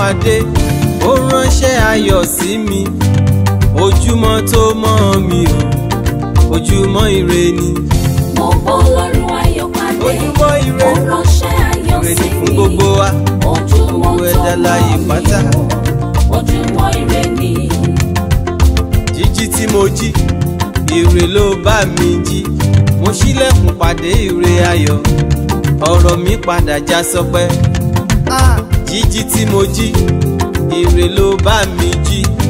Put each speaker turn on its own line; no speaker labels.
pàdé ó ránṣẹ́ ayọ̀ sí mi ojúmọ́ tó mọ́ mi o ojúmọ́ ire ni
mo bọ́ lọ́rùn ayọ̀ pàdé
ojúmọ́ ire
ó ránṣẹ́ ayọ̀
ire
sí
ni fún
mi
gbogbo wa
ojúmọ́
gbogbo
tó
ẹ̀dá láyé
mọ́
pátá.
mi o ojúmọ́ ire ni
jíjí tí mo jí ire ló bá mi jí mo ṣílẹ̀kùn pàdé ire ayọ̀ ọ̀rọ̀ mi padà já sọpẹ́ Ah, jíjí tí mo jí ire ló bá mi jí